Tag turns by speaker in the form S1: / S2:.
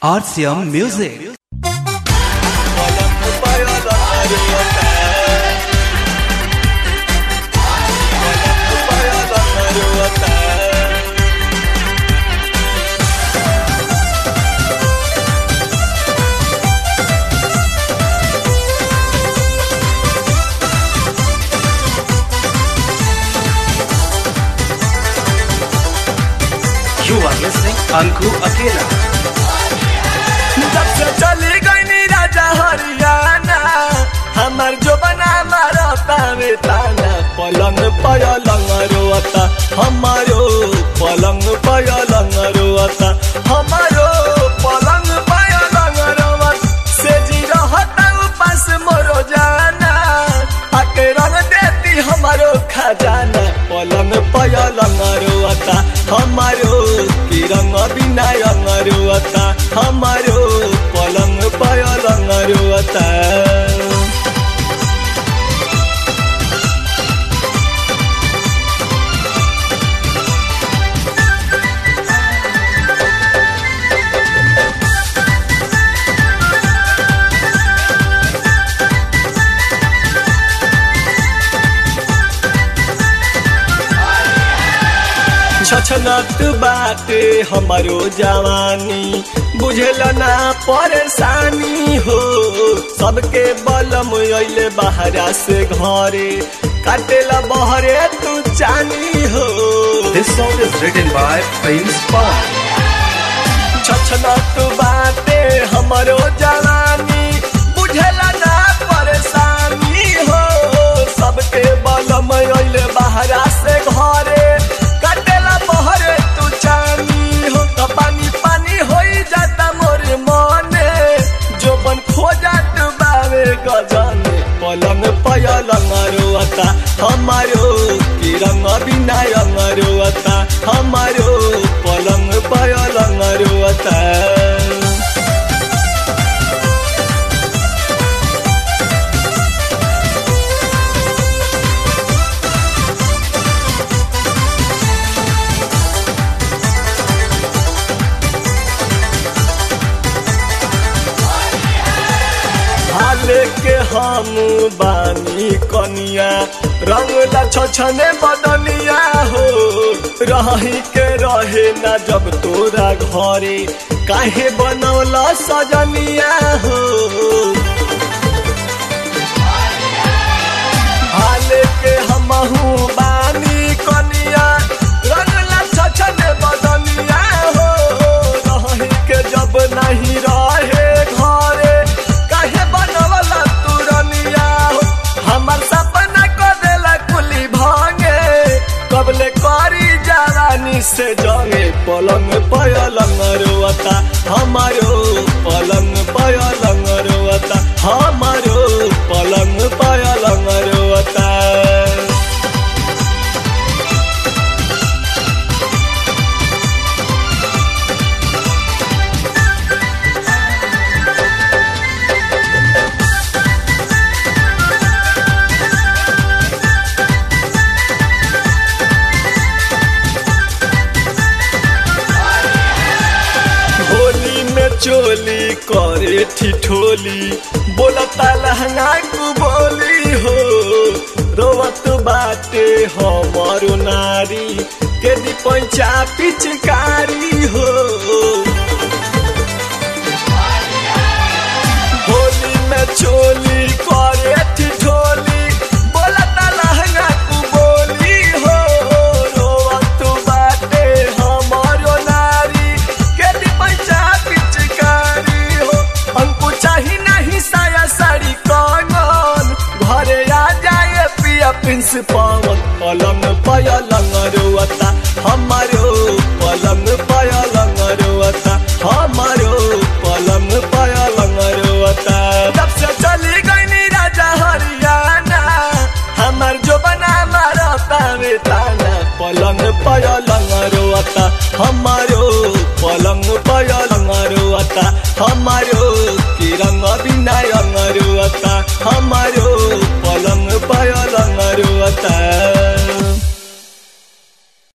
S1: RCM Music. You are listening Anku Akela.
S2: जब से चली गई राजा हरियाणा हमार जो बना मारा तावे ताना पलंग पलंग रोता हमारो पलंग पलंग रोता हमारो पलंग पलंग रोवत से जी रहता उपास मोरो जाना आके रंग देती हमारो खजाना पलंग पलंग रोता हमारो की रंग बिना रंग रोता हमारो पलंग पलंग रोता छछनत बाटे हमारो जवानी बुझल ना परेशानी हो सबके बलम अइले बहरा से घरे काटेला बहरे तू चानी हो
S1: This song is written by Prince Pawan.
S2: छछनत बाटे हमारो जवानी बुझल ना परेशानी हो सबके बलम अइले बहरा से घरे काटेला बहरे तू चानी हो त पानी पानी होई जाता मोर मने जो बन खो जात बावे गजने पलंग पलंग रोता हमारो की रंग बिना रंग रोता हमारो पलंग पलंग रोता हाले के हम बानी कनिया रंग ला छछने बदनिया हो रही के रहे ना जब तोरा घरे काहे बनौला सजनिया हो हाले के हमहू बानी कनिया रंग ला छछने बदनिया हो रही के जब नहीं रहे घरे काहे बनवला तू रनिया हो हमर सपना को देला कुली भांगे कबले करी जवानी से जंगे पलंग पलंग रोता हमारो पलंग पलंग रोता हमारो पलंग पलंग रोता होली में चोली करे ठिठोली बोलता लहंगा को बोली हो रोवत बाटे हमारो नारी के दी पैचा पिचकारी हो